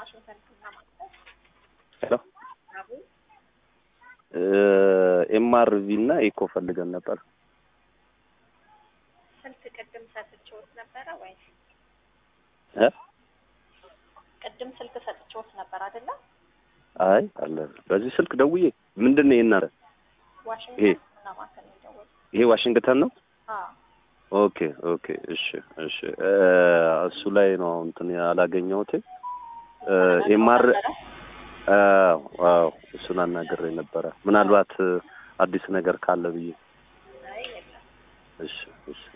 ዋሽንግተን ህክምና ማዕከል ሄሎ አቡ ኤምአርቪ እና ኢኮ ፈልገን ነበር። ስልክ ቅድም ሰጥቼዎት ነበረ ወይ? እ ቅድም ስልክ ሰጥቼዎት ነበር አይደለ? አይ አለ በዚህ ስልክ ደውዬ ምንድን ነው የናረ ዋሽንግተን ይሄ- ህክምና ማዕከል ነው የደወልኩት። ይሄ ዋሽንግተን ነው። አዎ ኦኬ ኦኬ እሺ እሺ እ እሱ ላይ ነው እንትን ያላገኘሁት ኤምአር አዎ እሱን አናግሬ ነበረ ምናልባት እ አዲስ ነገር ካለ ብዬ አይ የለም። እሺ እሺ